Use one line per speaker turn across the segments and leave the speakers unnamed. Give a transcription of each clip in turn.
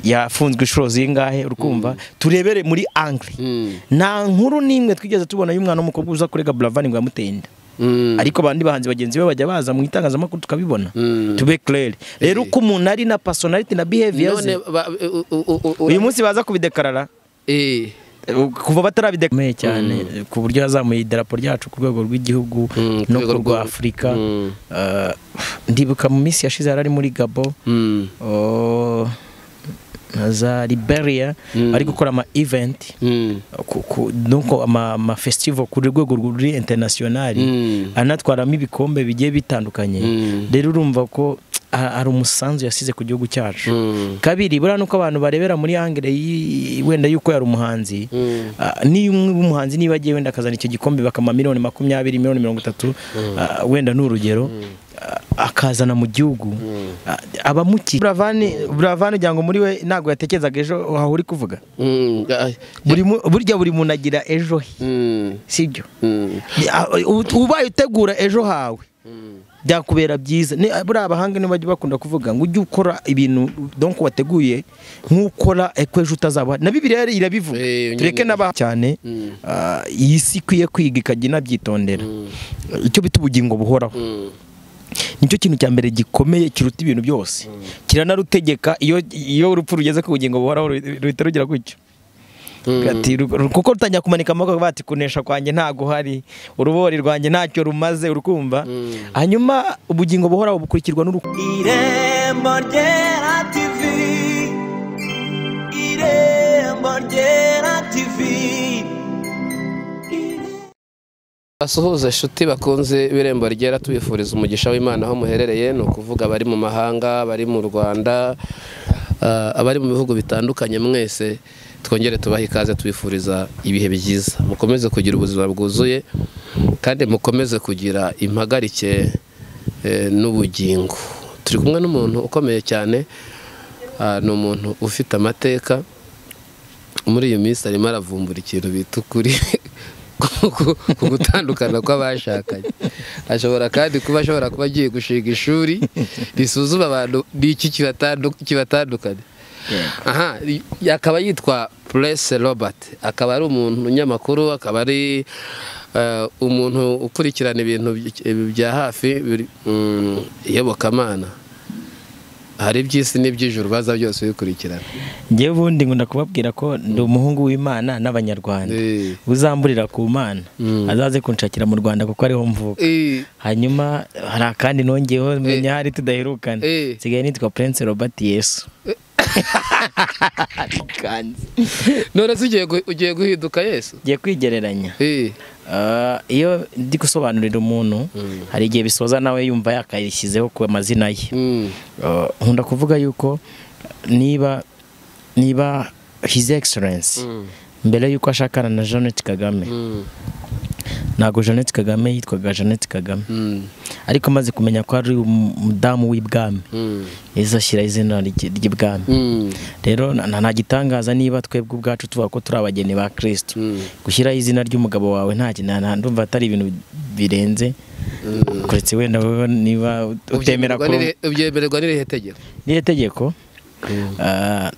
yafunzwe inshuro zingahe urukumva turebere muri angire nta nkuru n'imwe twigeze tubona y'umwana w'umukobwa uza kurega buravani ngo yamuteye inda ariko abandi bahanzi bagenzi be bajya baza mu itangazamakuru tukabibona tube kerere rero uko umuntu ari na pasonariti na biheviya ze uyu munsi baza kubidekarara kuva batarabidekomeye cyane ku buryo hazamuye idarapo ryacu ku rwego rw'igihugu no ku rwa afurika Eh, ndibuka mu minsi yashize yari ari muri gabo oh, na za liberia ari gukora ama event ku- ku- nuko ama ama festival ku rwego ruri internationali anatwaramo ibikombe bigiye bitandukanye rero urumva ko ha- hari umusanzu yasize ku gihugu cyacu kabiri buriya nuko abantu barebera muri angere y'i- wenda yuko yari umuhanzi ah, niyo umwe w'umuhanzi niba agiye wenda akazana icyo gikombe bakama miliyoni makumyabiri miliyoni mirongo itatu ah, wenda ni urugero ah, akazana mu gihugu ah, abamukiye buravani buravani ugira ngo muri we ntabwo yatekerezaga ejo aho uri kuvuga buri mu- burya buri muntu agira ejo he sibyo ubaye utegura ejo hawe byakubera byiza Ni- buriya abahanga niba bakunda kuvuga ngo ujye ukora ibintu donko wateguye nk'ukora eh, ko ejo utazaba na bibiliya rero irabivuga
Eh,
tureke n'aba cyane ah, iyi si ikwiye kwiga ikajya inabyitondera icyo bita ubugingo buhoraho nicyo kintu cya mbere gikomeye kiruta ibintu byose kiranarutegeka iyo iyo urupfu rugeze ku bugingo buhoraho ruhi- ruhita rugira gutyo Ati, "Ru- kuko rutangira kumanika amaboko bati kunesha kwanjye ntago uhari urubori rwanjye ntacyo rumaze urukumva hanyuma ubugingo buhoraho bukurikirwa n'urukundo
irembo ryera tivi irembo ryera tivi
basuhuza inshuti bakunze birembo ryera tubifuriza umugisha w'imana aho muherereye ni ukuvuga abari mu mahanga abari mu rwanda ah, abari mu bihugu bitandukanye mwese twongere tubahe ikaze tubifuriza ibihe byiza mukomeze kugira ubuzima bwuzuye kandi mukomeze kugira impagarike eh, n'ubugingo turi kumwe n'umuntu ukomeye cyane ah, ni umuntu ufite amateka muri iyo minsi arimo aravumbura ikintu bita ukuri ku- ku- ku gutandukana kw'abashakanye ashobora kandi kuba ashobora kuba agiye gushinga ishuri risuzuma abantu ni iki kibatandu- kibatandukanye aha i- akaba yitwa Purese Robert akaba ari umuntu umunyamakuru akaba ari eh, umuntu ukurikirana ibintu by- bya hafi biri- mm, iyobokamana hari iby'isi n'iby'ijuru baza byose bikurikirana
njyewe ubundi ngo ndakubabwira ko ndi umuhungu w'imana n'abanyarwanda
Eh.
uzamburira ku mana azaze kunshakira mu rwanda kuko ariho mvuka
Eh,
hanyuma hari akandi nongeyeho menya hari tudaherukana
Eh.
nsigaye nitwa prince robert yesu Kanzi.
none se ugiye gu- ugiye guhinduka yesu
ngiye kwigereranya
Eh,
Ah, iyo ndi gusobanurira umuntu hari igihe bisoza nawe yumva yakayishyizeho ku mazina ye
mm,
Ah, nkunda kuvuga yuko niba niba his excellence mbere yuko ashakana na Jeannette Kagame
mm,
ntabwo Jeannette Kagame yitwaga Jeannette Kagame
mm,
ariko amaze kumenya ko ari umu- umudamu w'ibwami
mm,
yahise ashyira izina ry'i- ry'ibwami
mm,
rero nta nta gitangaza niba twebwe ubwacu tuvuga ko turi abageni ba kristo
Mm.
gushyiraho izina ry'umugabo wawe nta kintu nta- ndumva atari ibintu birenze kuretse wenda wowe niba utemera
Ubyemererwa
ko
n'iri- ubyemererwa n'irihe tegeko
n'iri tegeko ah,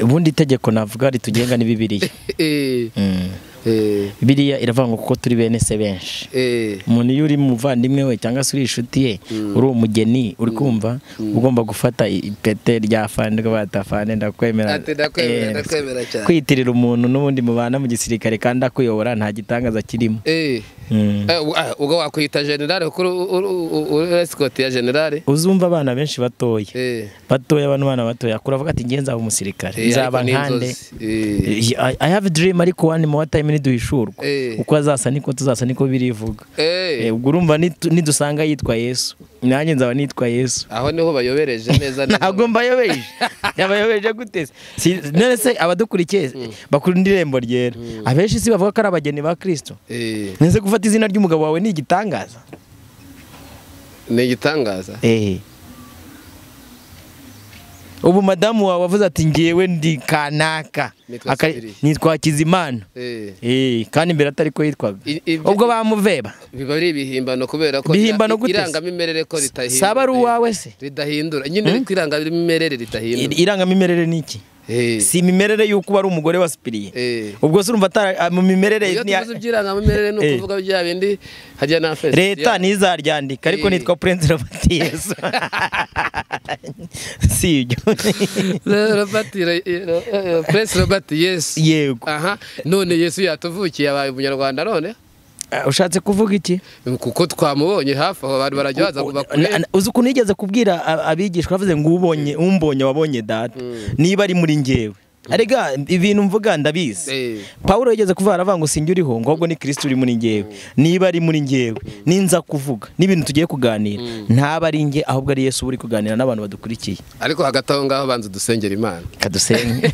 ubundi itegeko navuga ritugenga ni bibiliya
Eh,
Mm.
eh,
bibiliya iravuga ngo kuko turi bene se benshi
eh,
umuntu iyo uri muvandimwe we cyangwa se uri inshuti ye uri umugeni uri kumva ugomba gufata i- ipete rya fani rwa batafane ndakwemera
Ati, ndakwemera,
Eh,
ndakwemera cyane.
kwitirira umuntu n'ubundi mubana mu gisirikare kandi akuyobora nta gitangaza kirimo
eh.
Mm.
Eh, u- ah, ubwo wakwita generale kuko uri- uri- uri- uri esikoti ya generale
uzumva abana benshi batoya
Eh,
batoya bano bana batoya kuravuga ati ngiye nzaba umusirikare
eh,
nzaba
ariko ni
nkande
inzozi. Eh,
I- I have a dream ariko one more time niduhishurwa
Eh.
uko azasa niko tuzasa niko birivuga Eh,
eh,
ubwo urumva nitu- nidusanga yitwa yesu nanjye nzaba nitwa yesu
aho niho bayobereje neza neza.
ntabwo mbayobeje yabayobeje gute Si- none se abadukurikiye bakunda irembo ryera abenshi si bavuga ko ari abageni ba kristo
Eh,
nese gufata izina ry'umugabo wawe ni igitangaza
ni igitangaza
Eh. ubu madamu wawe avuze ati ngewe ndi kanaka
Nicolas
Aka-
Kiriri.
nitwa kizimana
Eh,
Eh, kandi mbere atari ko yitwaga
I- ibyo-
ubwo bamuveba
biba ari ibihimbano kubera ko
Ibihimbano
ira-
gute se?
irangamimerere ko ritahindura
saba ari uwawe se
ridahindura nyine ariko irangamimerere ridahindura
I- irangamimerere ni iki
Eh,
si imimerere y'uko uba ari umugore wasipiriye
eh.
ubwo se urumva atari- ah, mu mimerere
iyo
ni ya-
tuvuze iby'irangamimerere ni
Eh.
ukuvuga bya bindi hajya na fesi
leta ntizaryandika ariko
Eh.
nitwa purensi robert yesu si ibyo
robert Re- Re- Re- prince robert yesu
yego
aha none yesu yatuvukiye abaye umunyarwanda none
Ah, ushatse kuvuga iki
kuko twamubonye hafi aho abantu barajya baza kuva kure
Na- na- uzi ukuntu yigeze kubwira a- abigishwa bavuze ngo ubonye umbonye wabonye data niba ari muri ngewe arega ibintu mvuga ndabizi
Eh.
pawulo yigeze kuvuga aravuga ngo sinjye uriho ngo ahubwo ni kirisiti uri muri ngewe niba ari muri ngewe ninza kuvuga n'ibintu tugiye kuganira ntaba ari nge ahubwo ari yesu uba uri kuganira n'abantu badukurikiye
ariko hagati aho ngaho banza dusengera imana
kadusenge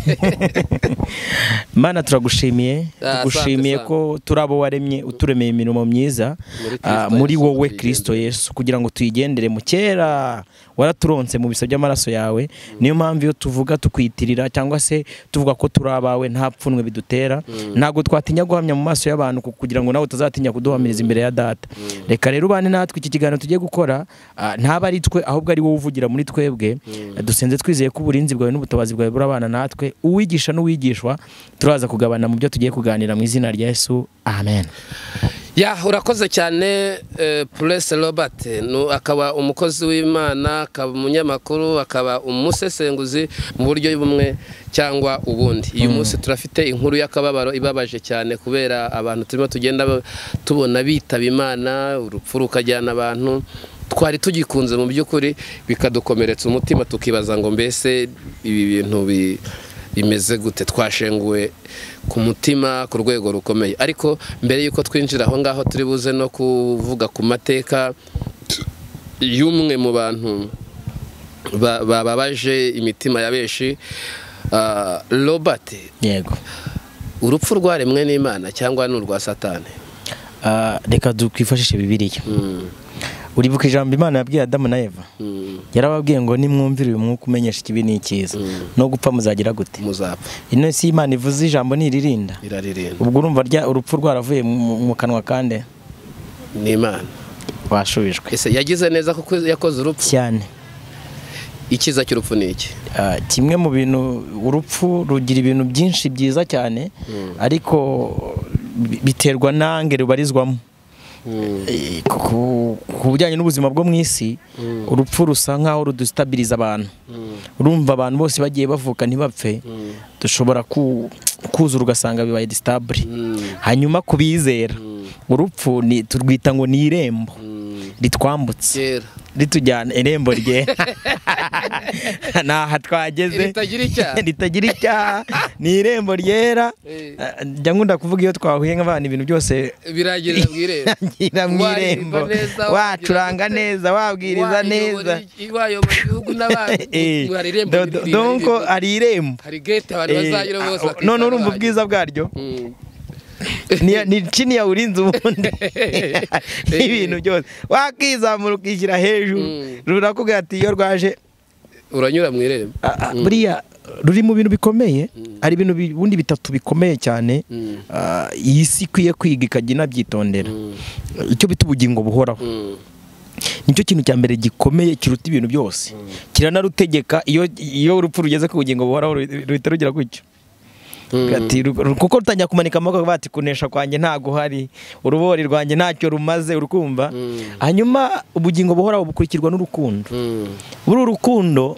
mana turagushimiye
Ah,
tugushimiye
asante
ko turi abo waremye uturemeye imirimo myiza
Muri Kristo
ah,
Yesu
muri wowe
tuyigendere.
kirisito yesu kugira ngo tuyigendere mu kera waraturonse mu bisa by'amaraso yawe niyo mpamvu iyo tuvuga tukwiyitirira cyangwa se tuvuga ko turi abawe nta pfunwe bidutera ntabwo twatinya guhamya mu maso y'abantu ku- kugira ngo nawe utazatinya kuduhamiriza imbere ya data reka rero ubane natwe iki kiganiro tugiye gukora ah, ntaba ari twe ahubwo ari wowe uvugira muri twebwe dusenze twizeye ko uburinzi bwawe n'ubutabazi bwawe burabana natwe uwigisha n'uwigishwa turaza kugabana mu byo tugiye kuganira mu izina rya yesu amen
ya urakoze cyane eh, purese robert Nu- akaba umukozi w'imana akaba umunyamakuru akaba umusesenguzi mu buryo bumwe cyangwa ubundi uyu munsi turafite inkuru y'akababaro ibabaje cyane kubera abantu turimo tugenda ba- tubona bitaba imana urupfu rukajyana abantu twari tugikunze mu by'ukuri bikadukomeretsa umutima tukibaza ngo mbese ibi bintu bi bimeze gute twashenguwe ku mutima ku rwego rukomeye ariko mbere y'uko twinjira aho ngaho turi buze no kuvuga ku mateka y'umwe mu bantu ba- bababaje imitima ya benshi Ah, robert
yego
urupfu rwaremwe n'imana cyangwa ni urwa satani
Ah, reka twifashishe bibiliya
Mm,
uribuka ijambo imana yabwiye adamu na eva
mm,
yarababwiye ngo nimwumvire uyu mwuka umenyesha ikibi n'ikiza no gupfa muzagira gute
muzapfa
ino si imana ivuze ijambo ntiririnda
iraririmba
ubwo urumva rya urupfu rwaravuye mu- mu mu kanwa kandi
ni imana
rwashubijwe
ese yagize neza kuko yakoze urupfu
cyane
icyiza cy'urupfu ni iki
Ah, kimwe mu bintu urupfu rugira ibintu byinshi byiza cyane ariko bi- biterwa nange rubarizwamo
Mm,
Eh, ku- ku- ku bijyanye n'ubuzima bwo mu isi urupfu rusa nk'aho rudustabiriza abantu urumva abantu bose bagiye bavuka ntibapfe dushobora ku- kuzura ugasanga bibaye distabure
mm,
hanyuma ku bizera urupfu ni- turwita ngo ni irembo
mm,
ritwambutse
kera
ritujyana irembo rye ni aha twageze
Ritagira icyaha.
ritagira icyaha ni irembo ryera
Eh.
Eh, njya nkunda kuvuga iyo twahuye nk'abana ibintu byose
biragirira mu irembo
ngira mu
Waririmba
irembo
neza,
wacuranga
wagira-
neza wabwiriza neza
wayobora igihugu n'abandi
Eh,
hari irembo
do- do- donc hari irembo
hari gate abantu
Eh,
bazanyura bose
ah, none urumva ubwiza bwaryo
Mm.
Ni- ni chini ya urinzi ubundi n'ibintu byose wakizamura ukishyira hejuru
Mm.
rurakubwira ati iyo rwaje
uranyura mu irembo
Ah, ah, buriya ruri mu bintu bikomeye hari ibintu bi- ubundi bitatu bikomeye cyane
Mm.
ah, iyi si ikwiye kwiga ikajya inabyitondera icyo bita ubugingo buhoraho
Mm.
nicyo kintu cya mbere gikomeye kiruta ibintu byose kiranarutegeka iyo iyo urupfu rugeze ku bugingo buhoraho ruhi- ruhita rugira gutyo
Mm.
Ati, "Ru- kuko rutangira kumanika amaboko bati kunesha kwanjye ntago uhari urubori rwanjye ntacyo rumaze urukumva
Mm.
hanyuma ubugingo buhoraho bukurikirwa n'urukundo
Mm.
buri urukundo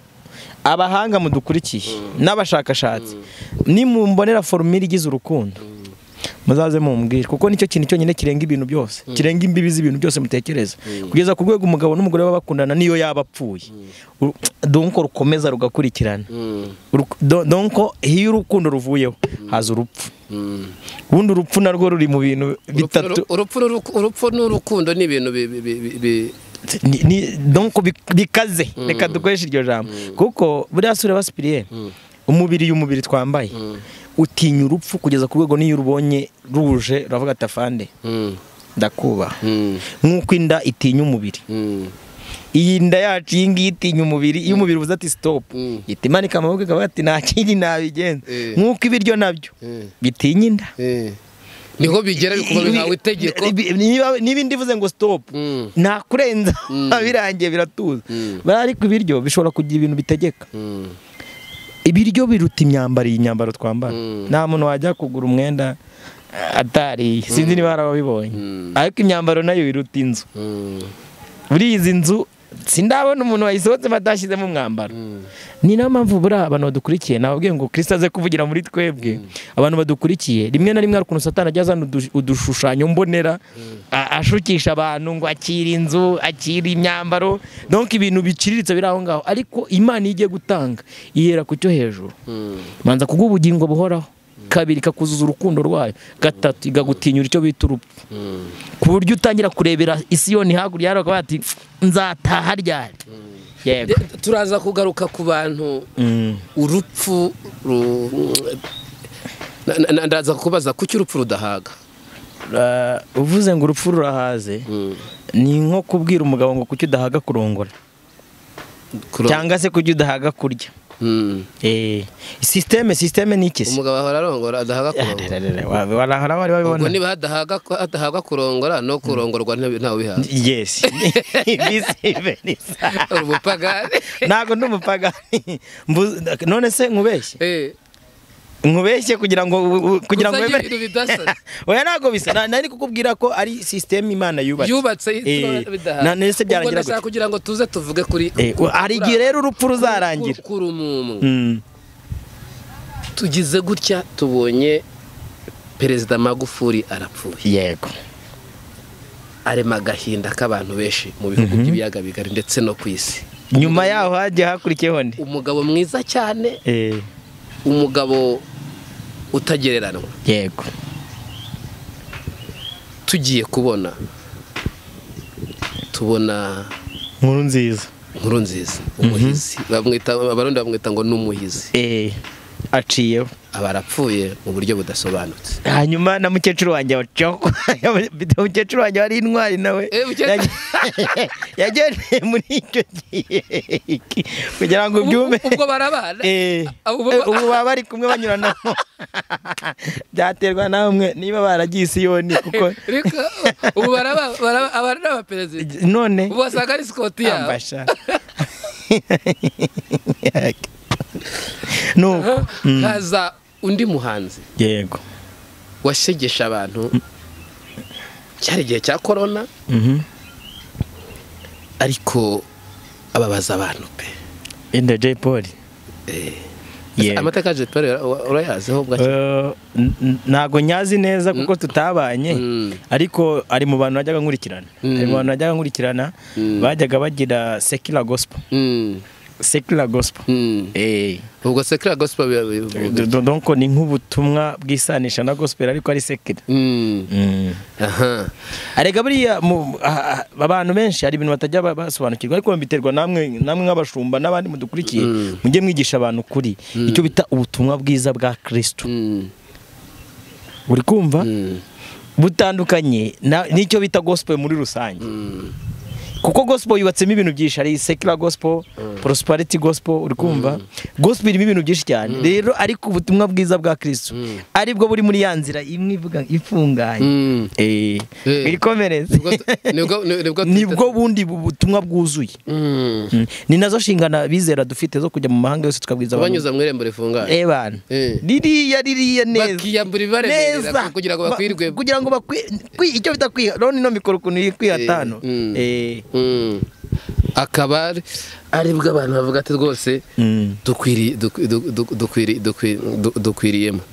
abahanga mudukurikiye n'abashakashatsi nimumbonera forumire igize urukundo muzaze mumbwire kuko nicyo kintu cyonyine kirenga ibintu byose kirenga imbibi z'ibintu byose mutekereza kugeza ku rwego umugabo n'umugore baba bakundana niyo yaba apfuye Uru- donko rukomeza rugakurikirana
Mm.
Uru- do- donko iyo urukundo ruvuyeho haza urupfu
Mm.
ubundi urupfu narwo ruri mu bintu bitatu
Urupfu- urupfu n'uru- urupfu n'urukundo ni ibintu bi- bi- bi- bi- bi-
ni, ni, donc bi- bikaze reka dukoreshe iryo jambo kuko buriya sura basipiriye umubiri y'umubiri twambaye utinya urupfu kugeza ku rwego n'iyo urubonye ruje uravuga ati afande
Mm.
ndakubaha
Mm.
nk'uko inda itinya umubiri
Mm.
iyi nda yacu iyi ngiyi itinya umubiri iyo umubiri uvuze ati sitopu
Mm.
ihita imanika amaboko ikavuga ati nta kindi nabigenza
Eh.
nk'uko ibiryo nabyo
Eh.
bitinya inda
Eh. niho bigera bikuba bihawe itegeko
Ibi- niba- niba indi ivuze ngo sitopu
Mm.
nakurenza birangiye biratuza
Mm.
bariya ariko ibiryo bishobora kugira ibintu bitegeka
Mm.
ibiryo biruta imyambaro iyi nyambaro twambara
Mm.
nta muntu wajya kugura umwenda eh, atariye sinzi niba hari ababibonye
Mm.
ariko imyambaro nayo iruta inzu
Mm.
buriya izi nzu sindabona umuntu wayisohotse batashyizemo umwambaro
Mm.
ni nayo mpamvu buriya abantu badukurikiye nababwiye ngo kirisita aze kuvugira muri twebwe abantu badukurikiye rimwe na rimwe hari ukuntu satana ajya azana udu- udushushanyo mbonera a- ashukisha abantu ngo akire inzu akire imyambaro donke ibintu biciriritse biri aho ngaho ariko imana iyo igiye gutanga yihera ku cyo hejuru
Mm.
banza kuguha ubugingo buhoraho kabiri ikakuzuza urukundo rwayo gatatu ikagutinyura icyo bita urupfu
Mm.
ku buryo utangira kurebera isiyoni hakurya yawe bakavuga bati nzataha ryari yego
De- turaza kugaruka ku bantu
Mm.
urupfu ru- na- na- na- ndaza kubaza kuki urupfu rudahaga
Uh, uvuze ngo urupfu rurahaze
Mm.
ni nko kubwira umugabo ngo kuki udahaga kurongora
Kuro-
cyangwa se kuki udahaga kurya
Mm.
Eh, sisiteme sisiteme ni iki se
umugabo ahora arongora adahaga kurongora
Ararara, wa- warahara wari
ubwo
wabibona
niba hadahaga hadahaga kurongora no kurongorwa ntawe ntawe ubihawe
yes Bisibe nisa.
Uri umupagani
ntabwo ndi umupagani Mbu- none se nkubeshye
Eh,
nkubeshye kugira ngo u- u- kugira ngo
Gusa
wemere
ibintu bidasa.
oya ntabwo bisa Na- nari kukubwira ko ari sisiteme imana yubatse
yubatse
Eh,
bidahaga
na- none se
Ubwo
byarangira
ndashaka
gute?
kugira ngo tuze tuvuge kuri
Eh, u- hari igihe rero urupfu ruzarangira
kurumumu
Mm.
tugize gutya tubonye perezida magufuri arapfuye
yego
arema agahinda k'abantu benshi mu bihugu by'ibiyaga bigari ndetse no ku isi
nyuma yaho hagiye hakurikiyeho nde
umugabo mwiza cyane
Eh,
umugabo utagereranwa
yego
tugiye kubona tubona
nkuru nziza
inkuru nziza umuhizi bamwita abarundi bamwita ngo ni umuhizi
eh aciyeho
aba arapfuye mu buryo budasobanutse
hanyuma na mukecuru wanjye wacaho mukecuru wanjye wari intwari nawe
Eh, mukecuru-
yage- yagendeye muri icyo gihe kugira ngo ubyume
Ubwo barabana
Eh,
Abo
eh,
ba-
ubu baba bari kumwe banyuranamo byaterwa namwe niba baragiye isiyoni kuko
Ariko ubu baraba- baraba- aba ari n'abaperezida
none
ubu wasanga ari sikoti yabo
ambasha nuko
Aha, haza undi muhanzi
yego
washegesha abantu cyari igihe cya korona
Mhm.
ariko ababaza abantu pe
Enda Jay Polly.
Eh,
Yego.
amateka ya jeperi urayaziho bwa
Eh, n- n- ntago nyazi neza kuko tutabanye
Mm.
ariko ari mu bantu najyaga nkurikirana ari mu
Mm.
bantu najyaga nkurikirana
Mm.
bajyaga bagira secular gospel
Mm,
secular gospel
mm.
eh
ubwo sekira gosipo bivuga
Do- donc ni nk'ubutumwa bwisanisha na gospel ariko ari secular
Mm,
Mm.
aha
arega buriya mu- a- a- abantu benshi hari ibintu batajya ba- basobanukirwa ariko babiterwa namwe namwe nk'abashumba n'abandi mudukurikiye
Mm.
mujye mwigisha abantu kuri icyo bita ubutumwa bwiza bwa Kristo
Mm,
uri kumva
mm,
butandukanye na- n'icyo bita gospel muri rusange
mm.
kuko gospel yubatsemo ibintu byinshi hari secular gospel prosperity gospel uri kumva gospel irimo ibintu byinshi cyane rero ariko ubutumwa bwiza bwa kristo ari bwo buri muri ya nzira imwe ivuga ifunganye
Mm.
Eh,
Eh.
irikomereze
Nibwo- nibwo- nibwo-
nibwo bundi bu- butumwa bwuzuye
Mm.
Mm. ni nazo nshingana bizera dufite zo kujya mu mahanga yose tukabwiza abantu
kubanyuza mu irembo rifunganye
Eh, bana
Eh.
ririya ririya neza
Bakiyambura ibaremerera
Neza.
kugira ngo
Ba-
bakwirwe.
kugira ngo bakwi kwi- icyo bita kwiha rero nino mikoro ukuntu iri kwiha hano
mm. Mm. akaba ari- ari bwo abantu bavuga ati rwose dukwiri- duk- duk- duk- dukwiri- dukwi- du- dukwiriyemo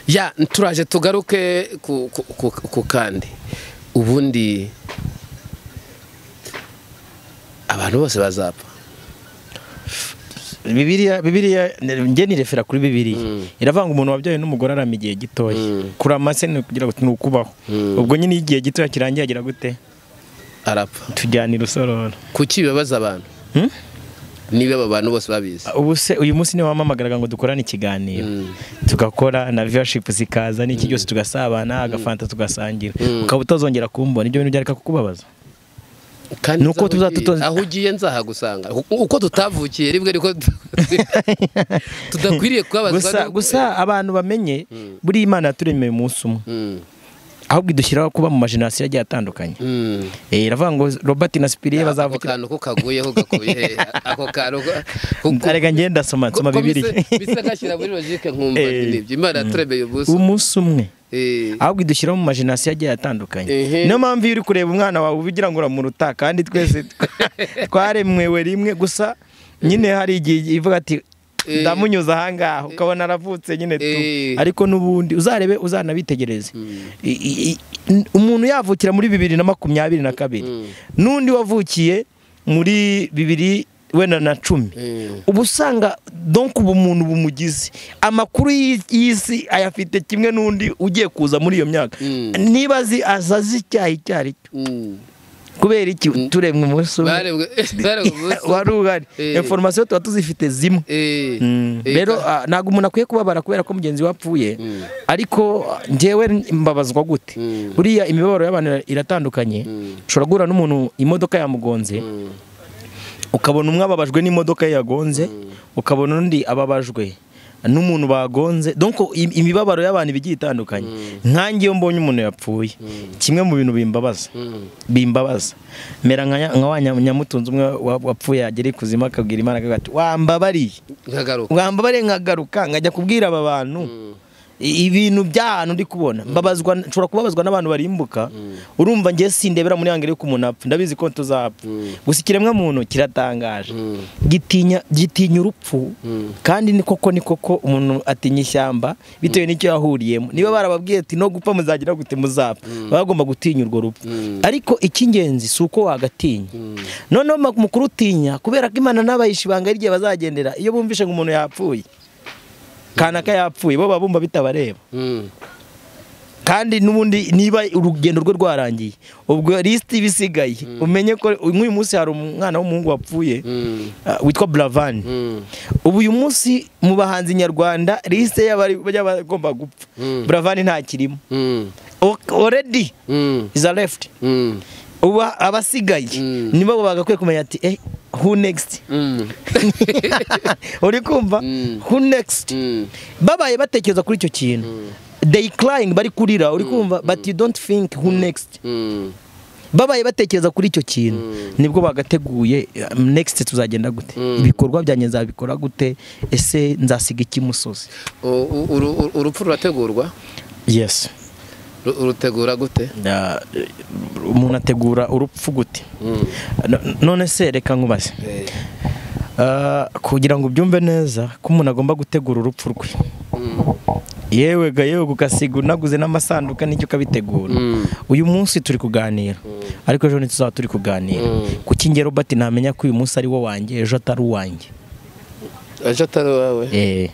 ya turaje tugaruke ku, ku, ku, ku kandi ubundi abantu bose bazapfa
bibiriya bibiriya njye nirefera kuri bibiriya iravanga umuntu wabyaye n'umugore arama igihe gitoya
Mm.
kurama se ni ukugira ngo ni ukubaho
Mm.
ubwo nyine iyo igihe gitoya kirangiye agira gute
arapfa
tujyana i rusororo
kuki bibabaza abantu
Hmm?
niba aba bantu bose babizi
ubu se uyu munsi niwe wampamagaraga ngo dukorane ikiganiro
Mm.
tugakora na viyashipu zikaza n'iki cyose tugasabana agafanta tugasangira ukaba utazongera kumbona ibyo bintu byareka kukubabaza
kandi
Ni uko
nzaho ugiye-
tuzatutoza-
aho ugiye nzahagusanga U- uko tutavukiye rimwe niko tudakwiriye kubabazwa
gusa
n'uko-
gusa abantu bamenye buriya imana yaturemeye umunsi umwe
Mm,
ahubwo idushyiraho kuba mu majenerasiyo agiye atandukanye
mm.
Eh, iravuga ngo robert na sipiriye
ako
bazavukira
kantu ko kaguyeho gakuye hehe? ako kantu ko- ko- ko-
arega ngenda nsoma nsoma
ko- ko
bibiri
bisa- bisa ngashyira muri logique nkumva
Eh.
n'ibyo imana yaturemeye ubuso
umunsi umwe
Eh.
ahubwo idushyiraho mu majenerasiyo agiye atandukanye
Ehe.
niyo mpamvu iyo uri kureba umwana wawe uba ugira ngo uramuruta kandi twese twaremwewe rimwe gusa nyine hari igihe ivuga ati
Eh.
ndamunyuze ahangaha ukabona aravutse nyine tu
Eh.
ariko n'ubundi uzarebe uzanabitegereze I- i- i- n- umuntu yavukira muri bibiri na makumyabiri na kabiri n'undi wavukiye muri bibiri wenda na cumi
Mm.
uba usanga donk ubu umuntu bumugize amakuru y'i- y'isi ayafite kimwe n'undi ugiye kuza muri iyo myaka
Mm.
niba azi aza azi icyaha icyo ari cyo
Mm.
kubera iki turemwe umunsi umwe
barebwe barebwe ubuso
wari uhari
Eh.
inforomasiyo tuba tuzifite zimwe
Eh.
Mm.
Eh,
rero ah, ntabwo umuntu akwiye kubabara kubera ko mugenzi we apfuye ariko ah, njyewe mbabazwa gute
Mm.
buriya imibabaro y'abantu ira- iratandukanye ushobora guhura n'umuntu imodoka yamugonze
Mm.
ukabona umwe ababajwe n'imodoka ye yagonze ukabona undi ababajwe n'umuntu bagonze donc im- imibabaro y'abantu iba igiye itandukanye nkanjye iyo mbonye umuntu yapfuye kimwe mu bintu bimbabaza
Mm.
bimbabaza mera nka nya- nka wa nya- nyamutunzi umwe wa- wapfuye yagera ikuzimu akabwira imana akavuga ati wambabariye
nkagaruka
wambabariye nkagaruka nkajya kubwira aba bantu i- ibintu by'ahantu ndi kubona mbabazwa nshobora kubabazwa n'abantu barimbuka urumva njye sindebera muri yangere ko umuntu apfa ndabizi ko tuzapfa gusa ikiremwa muntu kiratangaje gitinya gitinya urupfu kandi ni koko ni koko umuntu atinya ishyamba bitewe n'icyo yahuriyemo niba barababwiye ati no gupfa muzagira gute muzapfa baba bagomba gutinya urwo rupfu ariko icy'ingenzi si uko wagatinya noneho ma- mu kurutinya kubera ko imana n'abahisha ibanga ry'igihe bazagendera iyo bumvishe ngo umuntu yapfuye kanaka yapfuye bo baba bumva bitabareba
Mm.
kandi n'ubundi niba urugendo rwe rwarangiye ubwo lisiti iba isigaye umenye ko nk'uyu munsi hari umwana w'umuhungu wapfuye
Mm.
ah, witwa buravani
Mm.
ubu uyu munsi mu bahanzi nyarwanda lisite y'abari- y'abagomba gupfa
Mm.
buravani ntakirimo
Mm.
O- already
Mm.
is a left
Mm.
ubu abasigaye
Mm.
nibo bagakwiye kumenya ati eh who next
Mm.
uri kumva
Mm.
who next
Mm.
babaye batekereza kuri icyo kintu they crying bari kurira uri kumva but you don't think who next
Mm.
babaye batekereza kuri icyo kintu nibwo bagateguye um, next tuzagenda gute
Mm.
ibikorwa byanjye nzabikora gute ese nzasiga iki musozi
U- u- uru- uru- urupfu rurategurwa
yes
Ru- urutegura gute
Na- umuntu ategura urupfu gute
Mm.
No- none se reka nkubaze
Eh.
Ah, kugira ngo ubyumve neza ko umuntu agomba gutegura urupfu rwe
Mm.
yewe ga yewe ugasiga unaguze n'amasanduka n'icyo ukabitegura
Mm.
uyu munsi turi kuganira ariko ejo ntituzaba turi kuganira
Mm.
ku kingero bati ntamenya ko uyu munsi ari wo wanjye ejo atari uwanjye
ejo atari uwawe
Eh,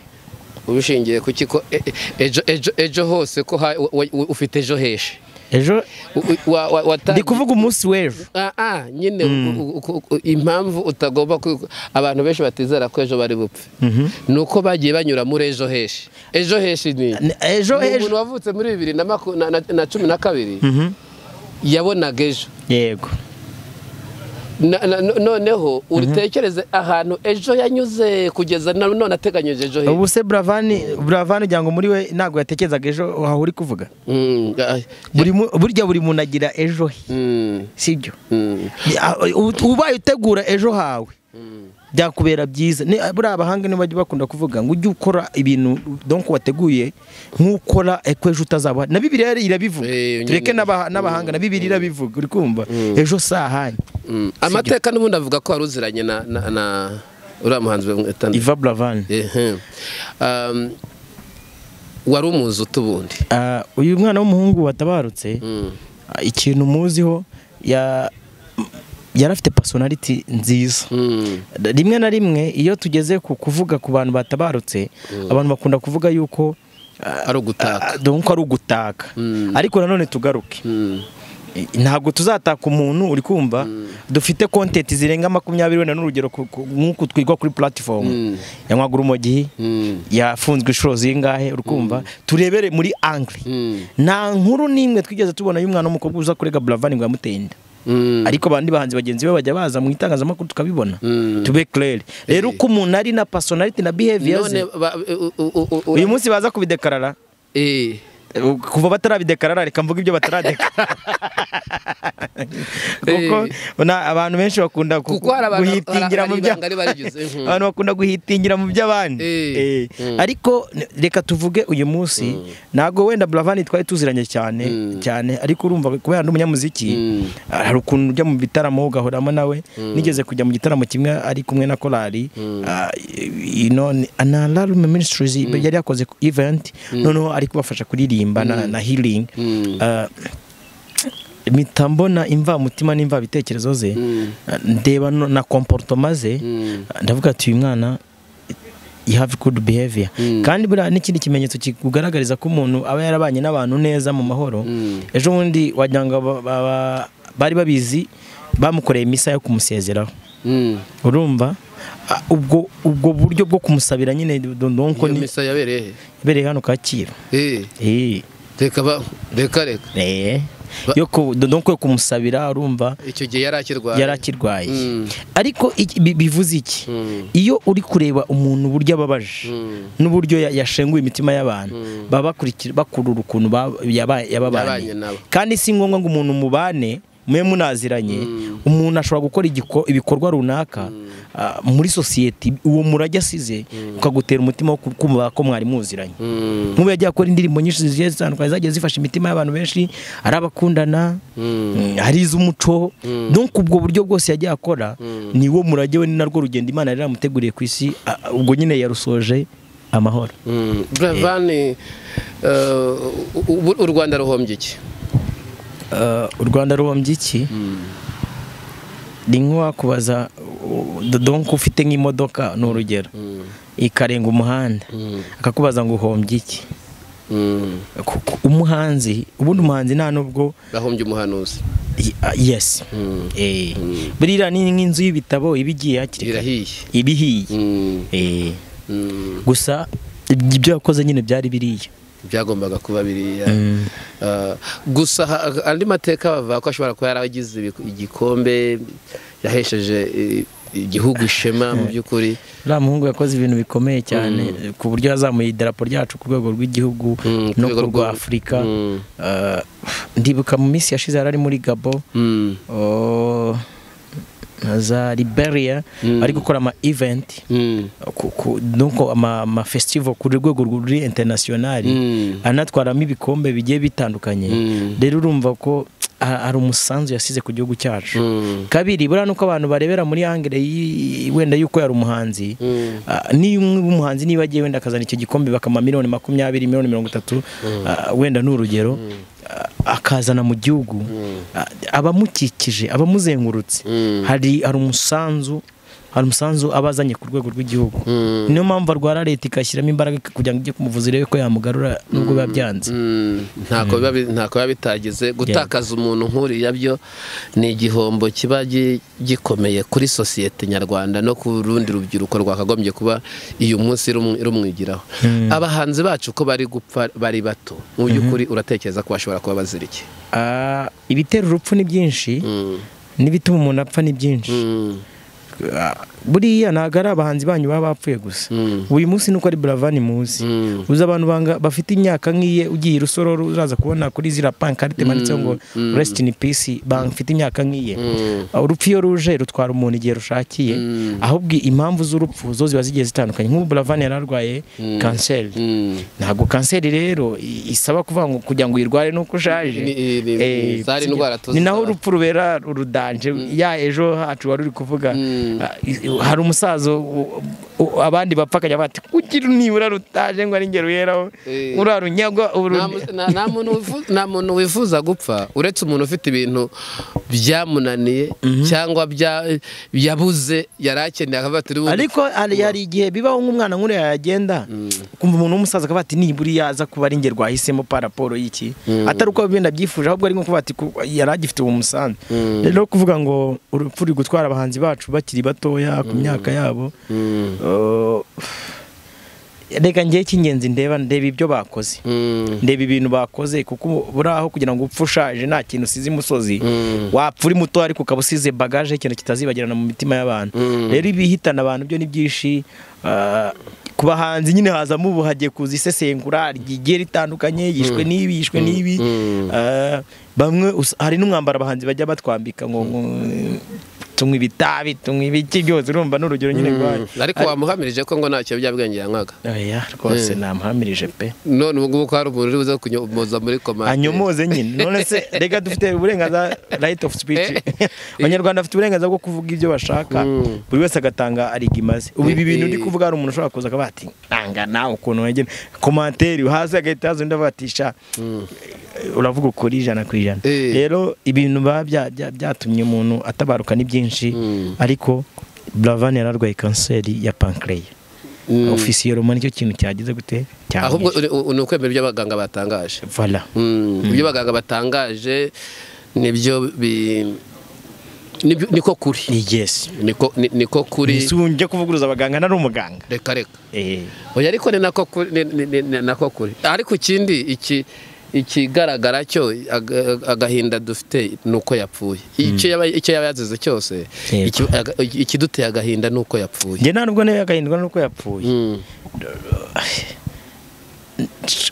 ubishingiye ku ki ko e- e- ejo ejo ejo hose ko ha- wa- wa- ufite ejo heshi
ejo
U- wa- wa- watangiye-
ndi kuvuga umunsi w'ejo
Ah, ah, nyine u- u- u- u- impamvu utagomba kwi- abantu benshi batizera ko ejo bari bupfe ni uko bagiye banyura muri ejo heshi ejo heshi ni
N- ejo
Ni
ejo
umuntu wavutse muri bibiri na maku- na- na- na cumi na kabiri yabonaga ejo
yego
Na- na- no- noneho utekereze ahantu ejo yanyuze kugeza na- none ateganyije ejo heshi
ubu se buravani buravani ugira ngo muri we ntabwo yatekerezaga ejo aho uri kuvuga
Mm, ah,
Buri mu- burya buri muntu agira ejo he
mm,
sibyo
mm,
Ah, u- ubaye utegura ejo hawe byakubera byiza Ni- buriya abahanga niba bakunda kuvuga ngo ujye ukora ibintu donko wateguye nk'ukora eko ejo utazaba na bibiriya yari irabivuga
Eh, nyine.
tureke n'abaha- n'abahanga na bibiriya irabivuga uri kumva ejo sahani
mm. amateka n'ubundi avuga ko wari uziranye na na- na uriya muhanzi bamwita-
iva buravani
Ehe. Um, wari umuzi utubundi
Ah, uyu mwana w'umuhungu watabarutse ah, ikintu muziho ya- yari afite personality nziza rimwe na rimwe iyo tugeze ku kuvuga ku bantu batabarutse abantu bakunda kuvuga yuko ah,
ari ugutaka
ah, donc ari ugutaka ariko nanone tugaruke Eh, ntabwo tuzataka umuntu uri kumva dufite kontenti zirenga makumyabiri wenda n'urugero ku- ku- nk'uku twigwa kuri platifomu yanywaga urumogi yafunzwe inshuro zingahe uri kumva turebere muri angli nta nkuru n'imwe twigeze tubona y'umwana w'umukobwa uza kurega buravani ngo yamuteye inda
Mm.
ariko abandi bahanzi bagenzi be bajya baza mu itangazamakuru tukabibona
Mm.
tube claire rero uko umuntu ari na personality na behavior
none
ze
ba- u- u- u- u-
uyu munsi baza kubidekarara
Eh.
kuva batarabidekarara reka mvuga ibyo bataradekarara kuko na- abantu benshi bakunda ku-
Kuko hari abantu-
guhitingira
hari-
mu
hari
bya-
ibanga riba rigize, mhm.
abantu bakunda guhitingira mu by'abandi
Eh,
Eh. ariko n- reka tuvuge uyu munsi ntabwo wenda buravani twari tuziranye cyane cyane ariko urumva kubera ndi umunyamuziki
Mm.
hari ukuntu ujya mu bitaramo ugahuramo nawe nigeze kujya mu gitaramo kimwe ari kumwe na korali ah, you know, ni- na larume ministries yari yakoze event noneho ari kubafasha kuririmba na- na healing
Mm.
Ah, mpita mbona imvamutima n'imvabitekerezo ze
Mm.
ndeba no- na komportoma ze
Mm.
ndavuga ati uyu mwana you have good behavior
Mm.
kandi buriya n'ikindi kimenyetso kikugaragariza ko umuntu aba yarabanye n'abantu neza mu mahoro
Mm.
ejo bundi wagira ngo ba- ba- ba- bari babizi bamukoreye misa yo kumusezeraho
Mm.
urumva Ah, ubwo ubwo buryo bwo kumusabira nyine donko
Iyo misa yabereye he?
bereye hano kacyiru
Eh,
eh
reka ba- reka reka
Eh.
Ba-
yo ku donko yo kumusabira urumva
icyo gihe yari akirwaye
yari akirwaye
Mm.
ariko iki- bi- bivuze iki
Mm.
iyo uri kureba umuntu uburyo ababaje
Mm.
n'uburyo ya- yashenguye imitima y'abantu baba bakurikira bakurura ukuntu ba- yaba-
Yabanye
yababanye
nabo.
kandi si ngombwa ngo umuntu mubane mube munaziranye
Mm.
umuntu ashobora gukora igiko- ibikorwa runaka ah, muri sosiyete uwo murage asize ukagutera umutima wo ku- kumva ko mwari muziranye
Mm.
nk'ubu yagiye akora indirimbo nyinshi zigiye zitandukanye zagiye zifasha imitima y'abantu benshi ari abakundana Mm,
Mm.
hari iz'umuco donc ubwo buryo bwose yagiye akora ni wo murage we ni narwo rugendo imana yari yaramuteguriye ku isi a- ubwo nyine yarusoje amahoro
Mm. Buravan, eh, u- u- u rwanda ruhombye iki
Uh, u rwanda ruhombye iki ni nk'uwakubaza u- u- donc ufite nk'imodoka ni urugero ikarenga umuhanda akakubaza ngo uhombye iki
Mm.
Kuko umuhanzi ubundi umuhanzi nta nubwo
bahombye umuhanuzi
y- ah, yes
Mm.
Eh. buriya ni nk'inzu y'ibitabo iba igiye hakiri kare
irahiye
iba ihiye
Mm.
Eh.
Mm.
gusa ibyo yakoze nyine byari biriya
byagombaga kuba biriya Ah, gusa ha- andi mateka bavuga ko ashobora kuba yaragize ibiku- igikombe yahesheje eh, igihugu ishema mu by'ukuri
uriya muhungu yakoze ibintu bikomeye cyane eh, ku buryo yazamuye idarapo ryacu ku rwego rw'igihugu
Mm, ku
no
rwego
ku rwa
rw'u-
afurika
Mm.
Eh, ndibuka mu minsi yashize yari ari muri gabo
Mm.
oh, na za liberia
Mm.
ari gukora ama event
Mm.
ku- ku- donc ama, ama festival ku rwego ruri internationali
Mm.
anatwaramo ibikombe bigiye bitandukanye
Mm.
rero urumva ko ha- hari umusanzu yasize ku gihugu cyacu
Mm.
kabiri buriya nuko abantu barebera muri angere y'i- wenda yuko yari umuhanzi
Mm.
Ah, niyo umwe w'umuhanzi niba agiye wenda akazana icyo gikombe bakama miliyoni makumyabiri miliyoni mirongo itatu ah, wenda ni urugero ah, akazana mu gihugu Ah, abamukikije abamuzengurutse
Mm.
hari hari umusanzu hari umusanzu aba azanye ku rwego rw'igihugu
Mm.
niyo mpamvu arwara leta igashyiramo imbaraga kugira ngo ijye kumuvuza irebe ko yamugarura nubwo biba byanze
Mm, ntako biba bi- ntako biba bitagize gutakaza umuntu nk'uriya byo ni igihombo kiba gi- gikomeye kuri sosiyete nyarwanda no ku rundi rubyiruko rwakagombye kuba uyu munsi rumu- rumwigiraho abahanzi bacu ko bari gupfa bari bato mu by'ukuri uratekereza ko bashobora kuba bazira iki
Ah, ibitera urupfu ni byinshi
Mm,
n'ibituma umuntu apfa ni byinshi
mm,
buriya ntabwo ari abahanzi banyu baba bapfuye gusa
mm,
uyu munsi nuko ari buravani muzi
mm,
uzi abantu banga- bafite imyaka nk'iye ugiye irusororo uraza kubona kuri ziriya pankarite imanitseho ngo resiti ini pisi bafite imyaka nk'iye
mm,
urupfu iyo ruje rutwara umuntu igihe rushakiye ahubwo impamvu z'urupfu zo ziba zigiye zitandukanye nk'ubu buravani yari arwaye kanseri
mm.
ntabwo kanseri rero i- isaba kuvuga ngo kugira ngo uyirware nuko ushaje
Ni- ni- ni-
Eh,
zari
si-
indwara tuzi
ni naho
z'abantu.
urupfu rubera urudanje ya ejo hacu wari uri kuvuga ah, i- i- hari umusaza u- u- abandi bapfa akajya bati kugira nibura rutaje ngo ari ngero yeraho
Eh.
uriya runyagwa uru-
Nta mu- nta- nta muntu wifu- nta muntu wifuza gupfa uretse umuntu ufite ibintu byamunaniye cyangwa bya- yabuze yari akeneye akavuga ati "Ubu-
ariko hari hari igihe bibaho nk'umwana nk'uriya yagenda ukumva umuntu w'umusaza akavuga ati nibura iyo aza kuba ari ngero wahisemo pa raporo y'iki atari uko wenda abyifuje ahubwo ari nko kuvuga ati "Ku- yari agifite uwo musanzu rero kuvuga ngo urupfu ruri gutwara abahanzi bacu bakiri batoya ku myaka yabo
Mm,
Uh, reka ngewe cy'ingenzi ndeba ndeba ibyo bakoze ndeba ibintu bakoze kuko buriya aho kugira ngo upfe ushaje nta kintu usize imusozi wapfa uri muto ariko ukaba usize bagaje ikintu kitazibagirana mu mitima y'abantu rero ibihitana abantu byo ni byinshi ah, ku bahanzi nyine hazamo ubu hagiye kuza isesengura rigiye ritandukanye yishwe n'ibi yishwe n'ibi Ah, bamwe us- hari n'umwambaro abahanzi bajya batwambika ngo ngo, eh, tunywa ibitabi tunywa ibiki byose urumva n'urugero nyine rwayo
ariko wamuhamirije ko ngo ntacyo biyobyabwenge yankaga
oya rwose namuhamirije pe
none ubu ngubu ko hari umuntu uri buze kunyomoza muri komande
anyomoze nyine none se reka dufite uburenganzira right of speech
Eh.
abanyarwanda bafite uburenganzira bwo kuvuga ibyo bashaka buri wese agatanga ariga imaze ubu ibi bintu ndi
Eh.
kuvuga hari umuntu ushobora kuza akavuga ati nanga nawe ukuntu wegera komantere hasi agahita haza undi avuga ati sha uravuga ukuri ijana ku ijana
Eh.
rero ibintu biba bya- bya- byatumye umuntu atabaruka ni byinshi ariko Buravan yararwaye kanseri ya pankreya ofisiyoroma nicyo kintu cyagize gute
ahubwo
cyamwishe
uri- u- ni ukwemera ibyo abaganga batangaje
vala
Mm, ibyo abaganga batangaje nibyo bi- nibyo- niko kuri
yes
niko ni- niko kuri
ese ubu njya kuvuguruza abaganga ntari umuganga
reka reka
Eh,
oya ariko ni nako kuri ni- ni- ni- ni nako kuri ariko ikindi iki ikigaragara cyo aga- agahinda dufite ni uko yapfuye icyo yaba icyo yaba yazize cyose
Yego.
iki- aga- ikiduteye agahinda ni uko yapfuye
njye nta nubwo nawe agahindwa nuko yapfuye
Mm,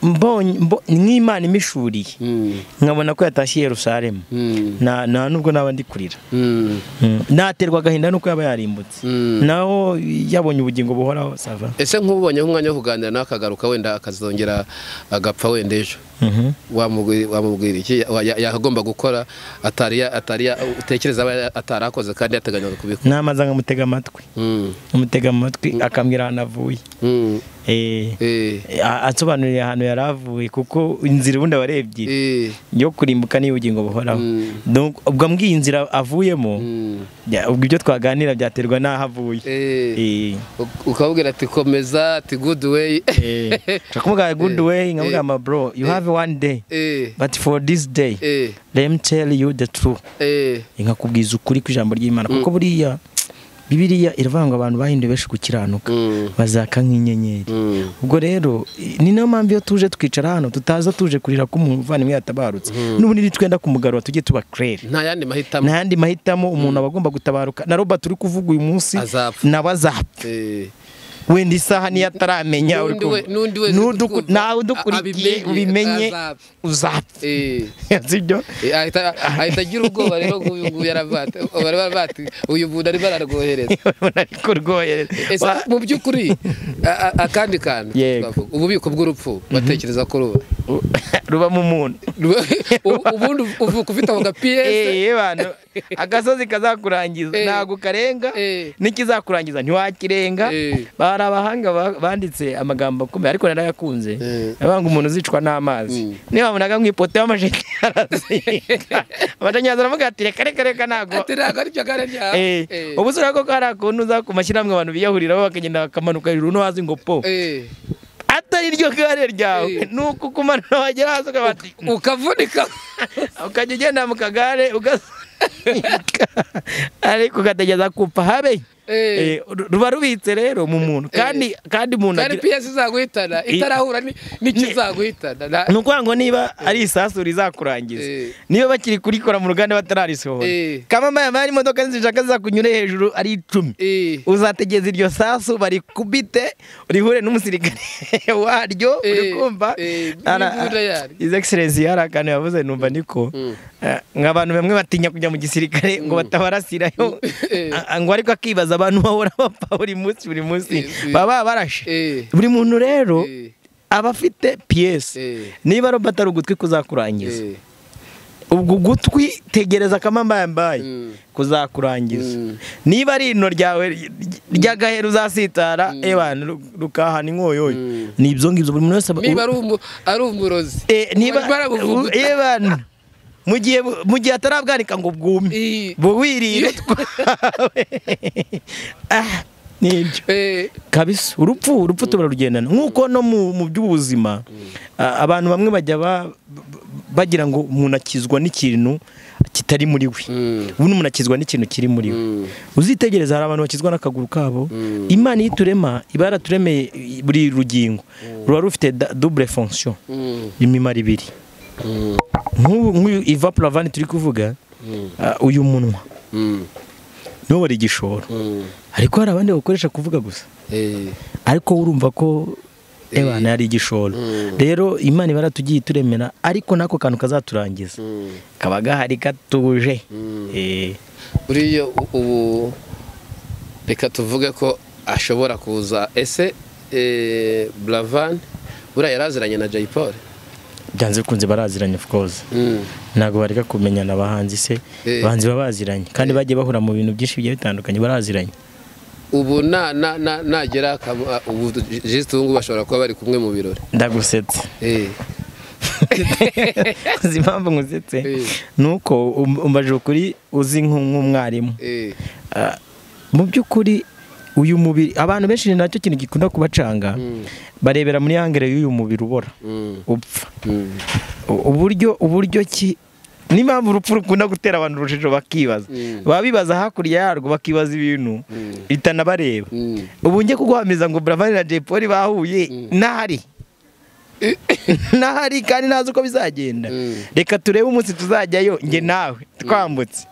mbonye mbo- nk'imana imishuriye
mm,
nkabona ko yatashye i yerusalemu
mm,
Na- nta nubwo naba ndi kurira
mm,
naterwa agahinda nuko yaba yarimbutse
mm.
naho yabonye ubugingo buhoraho sava
ese nk'ubonye nk'umwanya wo kuganira nawe akagaruka wenda akazongera agapfa wenda ejo
Mhm.
wamubwira wamubwira iki Ya- ya- yagomba gukora atari ya- atari ya- utekereza aba atari akoze kandi yateganyaga kubikora
namaze nkamutega amatwi
Mm,
nkamutega amatwi akambwira ahantu avuye
mm,
Eh,
eh,
a- ansobanurira ahantu yari avuye kuko inzira ubundi aba ari ebyiri
eh,
yo kurimbuka niy'ubugingo buhoraho
Mm.
Donc, ubwo mbwiye inzira avuyemo
mm,
Ya, ubwo ibyo twaganira byaterwa n'aho avuye
eh.
Eh,
Uk- ukababwira ati komeza ati good way
eh. Nshaka kumubwira good way nkamugamba bro you have one day
Eh,
but for this day
eh,
let me tell you the truth
eh,
nkakubwiza ukuri kw'ijambo ry'imana kuko buriya bibiliya iravuga ngo abantu bahinduye benshi gukiranuka
Mm.
bazaka nk'inyenyeri
mm,
ubwo rero i- ni nayo mpamvu iyo tuje twicara hano tutaza tuje kurira ko umuvandimwe yatabarutse n'ubu nitwenda kumugarura tujye tuba clair
nta yandi mahitamo
n'ayandi mahitamo umuntu aba agomba gutabaruka na robert uri kuvuga uyu munsi
Azapfa.
nawe azapfa
Eh,
wenda isaha niyo ataramenya uri
N'undi we-
kumva.
n'undi wese
N'udu-
utwumva
nawe udukurikiye
abimenye,
ubimenye
azapfa.
uzapfa
eh.
sibyo
Eh, ahita ahita agira ubwoba rero nk'uyu nguyu yaravuga ati- bari baravuga ati uyu muntu arimo ararwohereza
ariko rwoye
Ese
Wa-
mu by'ukuri a- a- akandi kantu
Yego.
twavuga, ububiko bw'urupfu batekereza ko ruba
ruba mu muntu
Ruba- ubu- ubundi uvuka ufite ako gapiyese
Eh, bantu agasozi kazakurangiza
Eh.
ntago karenga
Eh.
n'ikizakurangiza ntiwakirenga
Eh.
hari abahanga ba- banditse amagambo akomeye ariko narayakunze
Eh.
abanga umuntu uzicwa n'amazi niba wabonaga mu ipoto y'amashanyarazi amashanyarazi aravuga ati reka reka reka ntago
ati ntabwo aricyo gare ryawe
Eh,
Eh,
ubu usura ko hari akuntu uza ku mashyirahamwe abantu biyahuriraho bakagenda bakamanuka hejuru no hasi ngo po
eh,
atari ryo gare ryawe
Eh.
nuko ukumanura wagera hasi ukaba ati
ukavunika
ukajya ugenda mu kagare ugasunika ariko ugategereza kupfa habe
Eh.
Eh, ru- ruba rubitse rero mu muntu kandi kandi umuntu
kandi
agira
piyese izaguhitana itarahura ni- n'ikizaguhitana Na-
ni ukuvuga ngo niba ari isasu rizakurangiza
Eh.
niba bakiri kurikora mu ruganda batararisohora
Eh.
kamama yambaye imodoka zishaka zizakunyure hejuru ari icumi
Eh,
uzategeza iryo sasu barikubite rihure n'umusirikare waryo
Eh,
uri kumva
eh,
Ara-
n'imbunda yari.
His Excellency hari akantu yavuze numva niko Eh, nk'abantu bamwe batinya kujya mu gisirikare ngo batabarasirayo
Eh.
A- ngo ariko akibaza abantu bahora bapfa buri munsi buri munsi
Eh,
baba barashe
eh,
buri muntu rero
eh,
aba afite piyesi
Eh.
niba Robert ari ugutwi kuzakurangiza
eh,
ubwo gutwi tegereza akamambayambaye
Mm.
kuzakurangiza
Mm.
niba ari ino ryawe ry- ry'agahera uzasitara ebana ru- rukahana inkoyoyo ni ibyo ngibyo buri muntu wese aba-
niba ari umu- ari umurozi
Eh, niba
barimo arabuvuguta.
Eh, bana. mu gihe bu- mu gihe atarabwanika ngo bwume
Eh,
buwirire utwawe Ah, nibyo
eh,
kabisa urupfu urupfu turarugendana nk'uko no mu mu by'ubuzima a- abantu bamwe bajya ba- b- bagira ngo umuntu akizwa n'ikintu kitari muri we ubundi umuntu akizwa n'ikintu kiri muri we uzitegereza hari abantu bakizwa n'akaguru kabo imana iyo iturema iba yaraturemeye buri rugingo ruba rufite da- double fonction imimaro ibiri nk'ubu nk'uyu iva puravani turi kuvuga ah, uyu munwa niwo wari igishoro ariko hari abandi bakoresha kuvuga gusa ariko urumva ko ebana yari igishoro rero imana iba yaratugiye ituremera ariko n'ako kantu kazaturangiza kaba gahari gatuje Eh,
buriya u- ubu reka tuvuge ko ashobora kuza ese eh, buravan buriya yaraziranye na jay paul
byanze bikunze baraziranye of course ntabwo bareka kumenyana abahanzi se
Eh.
abahanzi baba baziranye kandi bagiye bahura mu bintu byinshi bigiye bitandukanye baraziranye
ubu na na na nagera akamu- a- ubu jisite ubu ngubu bashobora kuba bari kumwe mu birori
ndagusetse
Eh,
uzi impamvu nkusetse
Eh.
ni uko um- umbaje ukuri uzi nk'u- nk'umwarimu
eh,
Ah, mu by'ukuri uyu mubiri abantu benshi ni nacyo kintu gikunda kubacanga barebera muri angere y'uyu mubiri ubora
mm,
upfa
mm,
U- uburyo uburyo ki n'impamvu urupfu rukunda gutera abantu urujijo bakibaza
Mm.
baba bibaza hakurya yarwo bakibaza ibintu bitanabareba
mm.
ubu njye kuguhamiza ngo buravan na jay Polly bahuye ntahari ntahari kandi ntazi uko bizagenda
Mm.
reka turebe umunsi tuzajyayo njye nawe twambutse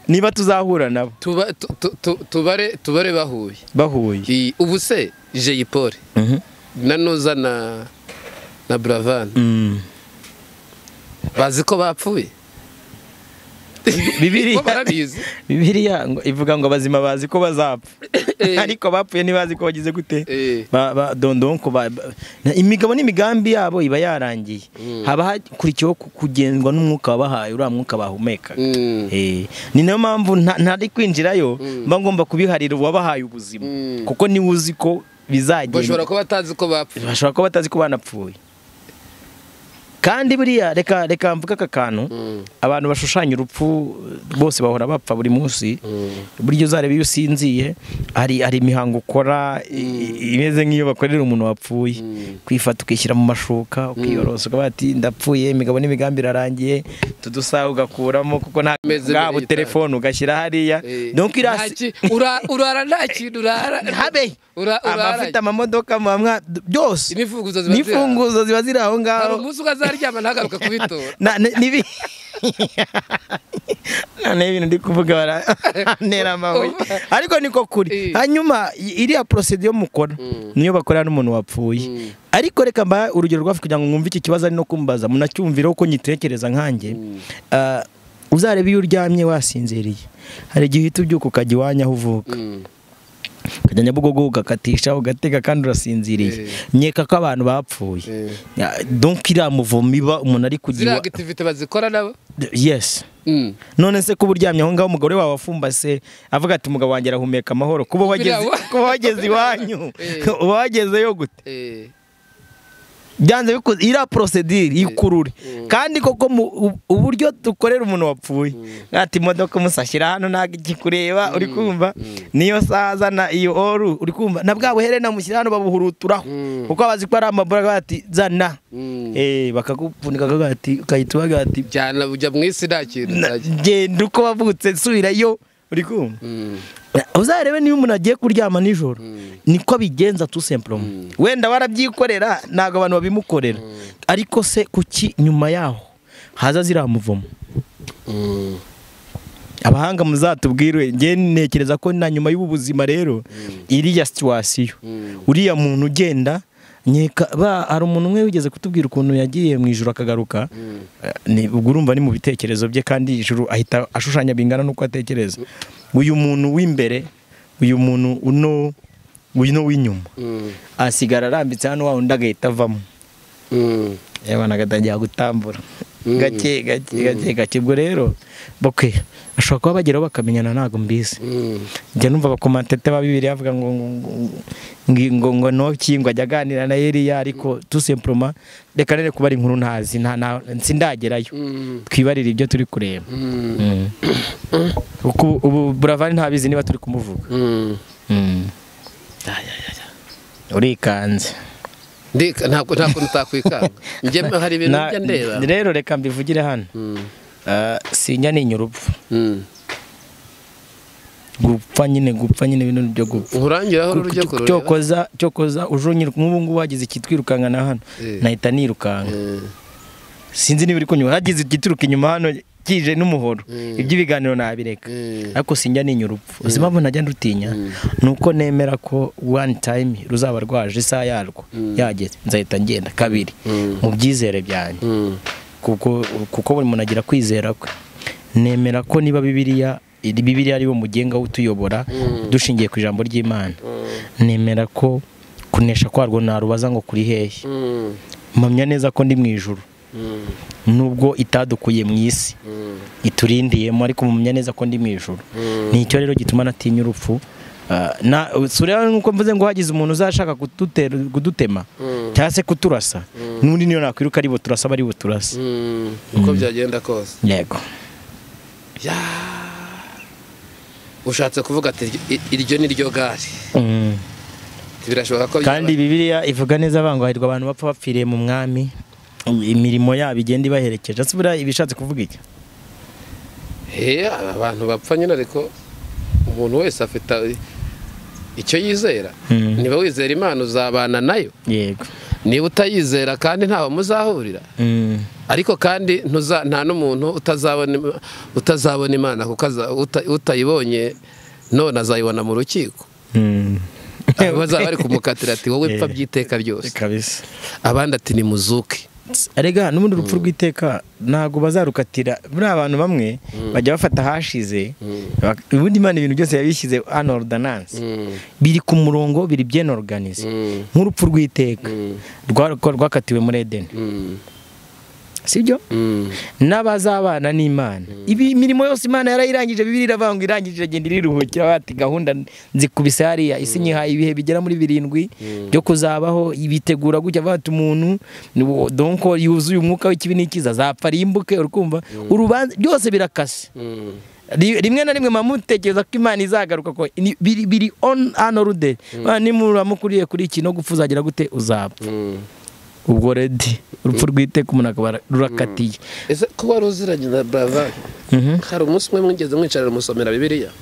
niba tuzahura nabo
Tuba- tu- tu- tu- tubare tubare bahuye
bahuye
Iyi- ubu se jay paul
Mhm.
nanuza na na buravan
Mm.
bazi ko bapfuye
Bibiliya-
Bo barabizi
bibiliya ngo- ivuga ngo abazima bazi ko bazapfa
Eh.
ariko bapfuye ntibazi ko bagize gute
Eh.
Ba- ba- dondonko ba- ba- na- imigabo n'imigambi yabo iba yarangiye haba hakurikiyeho ku- kugendwa n'umwuka wabahaye uriya mwuka bahumekaga
Mm.
Eh, ni nayo mpamvu nta- ntari kwinjirayo mba ngomba kubiharira uwabahaye ubuzima
Mm.
kuko niwe uzi ko
bashobora
bizagenda
kuba batazi ko bapfuye
bashobora kuba batazi ko banapfuye kandi buriya reka reka mvuge aka kantu
Mm.
abantu bashushanya urupfu bose bahora bapfa buri munsi buryo uzareba iyo usinziye hari hari imihango ukora i- i- imeze nk'iyo bakorera umuntu wapfuye kwifata ukishyira mu mashuka ukiyorosa ukavuga ati ndapfuye imigabo n'imigambi irarangiye tudusaha ugakuramo kuko nta
Meze
bwabo
biriya
telefone ugashyira hariya
Eh,
donc
nta
irasi
ki- ura- urara nta kintu urara
habe
Ura- urara-
abafite amamodoka muhamwa byose
N'imfunguzo ziba ziri aho.
n'imfunguzo ziba ziri aho
hari
ngaho
umunsi ukazaryama ntagaruka kubitora
Na- ni- nibi noneho ibintu ndi kuvuga barantera amabuye ariko niko kuri
Eh.
hanyuma i- iriya porosediyo mukora niyo bakorera n'umuntu wapfuye ariko reka mbahe urugero rwafi kugira ngo mwumve iki kibazo ari no kumbaza munacyumvireho uko nyitekereza nkanjye Ah, uzarebe iyo uryamye wasinziriye hari igihe uhita ubyuka ukajya iwanyu aho uvuka ukajya nyabugogo ugakatisha ugatega kandi urasinziriye
Eh.
nkeka ko abantu bapfuye
Eh.
Ya, donc iriya muvumo iba umuntu ari kujya
ziriya
iwa-
akitivite bazikora nabo
yes
Mm.
none se kuba uryamye aho ngaho umugore wawe wafumbase avuga ati umugabo wanjye arahumeka amahoro kuba wageze
Biriya wa-
kuba wageze iwanyu
Eh.
uba wagezeyo gute
Eh,
byanze bikuze iriya porosedire y'ikurure kandi koko mu- u- uburyo dukorera umuntu wapfuye ati imodoka umusashyira hano ntabwo ikikureba uri kumva niyo saza na iyo oru uri kumva na bwa buherena mushyira hano babuhuruturaho
Mm.
kuko bazi ko ari amabura ati zana
mm.
Eh, bakagupfunika akagati ukahita ubaga ati
jyana ujya mu isi nta kintu uzajya.
genda uko wavutse nsubirayo uri kumva
Mm.
uzarebe niba umuntu agiye kuryama nijoro niko abigenza tu sempuroma wenda warabyikorera ntabwo abantu babimukorera ariko se kuki nyuma yaho haza ziriya muvumo
Mm.
abahanga muzatubwire njye ntekereza ko na nyuma y'ubu buzima rero iriya situwasiyo uriya muntu ugenda nkeka ba hari umuntu umwe wigeze kutubwira ukuntu yagiye mu ijoro akagaruka Eh, ni- ubwo urumva ni mu bitekerezo bye kandi ijuru ahita ashushanya bingana n'uko atekereza uyu muntu w'imbere uyu muntu uno uno w'inyuma
Mm.
asigara arambitse hano wa undi agahita avamo
Mm.
abana agatangira gutambura
Mm.
gake gake gake gake ubwo rero bokwe bashobora kuba bageraho bakamenyana ntabwo mbizi
Mm.
njya numva abakomantate ba bibiri bavuga ngo ngo ngo- ngo ngo noki ngo ajya aganira na Eliya ariko tu simplement reka nere kuba ari inkuru ntazi nta nta sindagerayo
Mm.
twibarire ibyo turi kureba
Mm.
Mm. Uku- ubu buravan ntabizi niba turi kumuvuga
Mm.
urikanze
Ndika- ntabwo nta kuntu utakwikanga njye hari ibintu
Na-
njya ndeba
rero reka mbivugire hano
Mm.
eh, sinya ni urupfu
Mm.
gupfa nyine gupfa nyine ibintu byo gupfa
nkurangiraho urujya
Cyo-
kurureba
cyokoza cyokoza uje unyiruka nk'ubu ngubu hagize ikitwirukanka na hano
Eh.
nahita nirukanka
Mm.
sinzi niba iri kunyuma hagize igituruka inyuma hano kije n'umuhoro
Mm.
iby'ibiganiro nabireka
Mm.
ariko sinjya ninya urupfu uzi impamvu ntajya ndutinya ni uko nemera ko one time ruzaba rwaje isaha yarwo yageze nzahita ngenda kabiri
Mm.
mu byizere byanjye
Mm.
kuko kuko buri muntu agira kwizera kwe nemera ko niba bibiriya iri bibiriya ari wo mugenga utuyobora dushingiye ku ijambo ry'imana nemera ko kunesha kwarwo narubaza ngo kuri hehe
Mm.
mpamya neza ko ndi mu ijuru
Mm.
nubwo itadukuye mu isi
Mm.
iturindiyemo ariko mumenya neza ko ndi mu ijuru
Mm.
ni icyo rero gituma natinya urupfu Ah, na si ureba nk'uko mvuze ngo hagize umuntu uzashaka kudutera- kudutema
Mm.
cyangwa se kuturasa n'undi niyo nakwiruka ari buturasa aba ari buturasa
Mm. uko byagenda kose
yego
ushatse kuvuga ati "I- iryo ni ryo gare
Mm.
birashoboka ko
kandi bibiliya ivuga neza avuga ngo hahirwa abantu bapfa bapfiriye mu mwami imirimo yabo igenda ibaherekeje ese buriya iba ishatse kuvuga iki
He, abantu bapfa nyine ariko umuntu wese afite icyo yizera
Mm.
niba wizera imana uzabana nayo
yego
niba utayizera kandi ntaho muzahurira
Mm.
ariko kandi ntuza- nta n'umuntu utazabona im- utazabona imana kuko aza- uta- utayibonye none azayibona mu rukiko
Mm.
aho bazaba bari kumukatira ati wowe pfa
Eh.
by'iteka ryose
kabisa
abandi ati ni muzuke
erega n'ubundi urupfu rw'iteka ntabwo bazarukatira buriya abantu bamwe bajya bafata ahashize bak- ubundi imana ibintu byose yabishyize hano ordananse biri ku murongo biri bien organize
Mm.
nk'urupfu rw'iteka rwa- rwakatiwe muri edeni sibyo n'abazabana n'imana ibi imirimo yose imana yarayirangije bibiri iravuga ngo irangije igenda iriruhukira bati gahunda nzikubise hariya isi nyihaye ibihe bigera muri birindwi byo kuzabaho ibitegura gutya bati umuntu ni wo- donko yuzuye umwuka w'ikibi n'ikiza azapfa rimbuke urukumva urubanza byose birakase Ri- rimwe na rimwe muba mutekereza ko imana izagaruka ko ni- biri biri on anoruderi nimuramukwiriye kuri iki no gupfa uzagira gute uzapfa ubwo redi urupfu rw'iteka umuntu akaba rurakatiye
ese ko wari uziranye na brava
Mhm.
hari umunsi umwe mwigeze mwicarira musomera bibiliya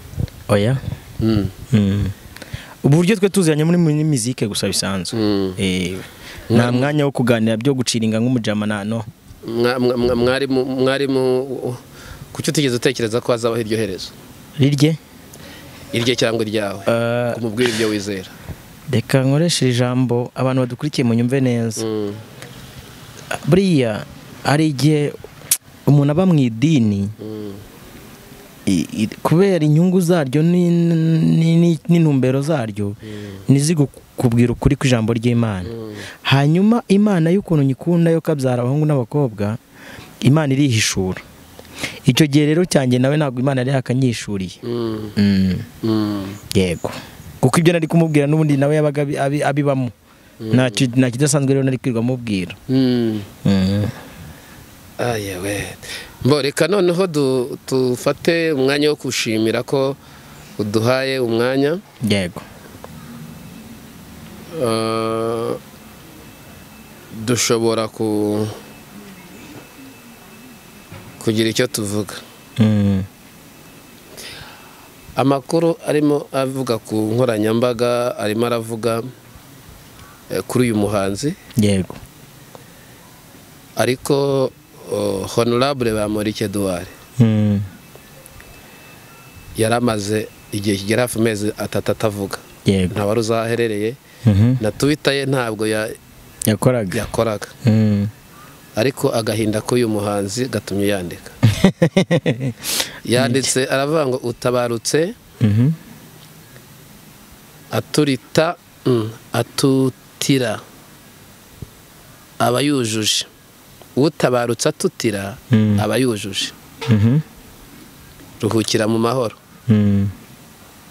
oya Mm. uburyo twe tuziranye muri muri mizike gusa bisanzwe
Mm.
Eh, nta mwanya wo kuganira byo guciringa nk'umujama nano
Mwa- mwa- mwa- mwarimu mwarimu kuki utigeze utekereza ko hazabaho iryo herezo
rirye
irye cyangwa iryawe
Eh.
umubwire ibyo wizera
reka nkoreshe ijambo abantu badukurikiye munyumve neza
Mm.
buriya hari igihe umuntu aba mu idini
Mm.
i- i- kubera inyungu zaryo ni- ni- ni- n'intumbero zaryo ntizigukubwira ukuri kw'ijambo ry'imana hanyuma imana y'ukuntu nyikunda yo kabyara abahungu n'abakobwa imana irihishura icyo gihe rero cyanjye nawe ntabwo imana yari yakanyishuriye
Mm.
Mm,
Mm.
yego kuko ibyo nari kumubwira n'ubundi nawe yabaga abi- abi- abibamo Ntacyo- nta kidasanzwe rero nari kwirirwa mubwira
Mm.
Mm.
ayewe mbo reka noneho du- dufate umwanya wo gushimira ko uduhaye umwanya
yego
Eh, dushobora ku kugira icyo tuvuga
Mm,
amakuru arimo avuga ku nkoranyambaga arimo aravuga eh, kuri uyu muhanzi
yego
ariko oh, honorable bamurike duware
Mm,
yari amaze igihe kigera hafi amezi atatu atavuga
yego
nta wari uzaherereye
Mhm.
na twita ye ntabwo ya-
yakoraga
yakoraga
Mm.
ariko agahinda k'uyu muhanzi gatumye yandika yanditse aravuga ngo utabarutse
Mhm.
aturita mm, atutira aba yujuje utabarutse atutira
Mm.
aba yujuje
Mhm.
ruhukira mu mahoro
Mm.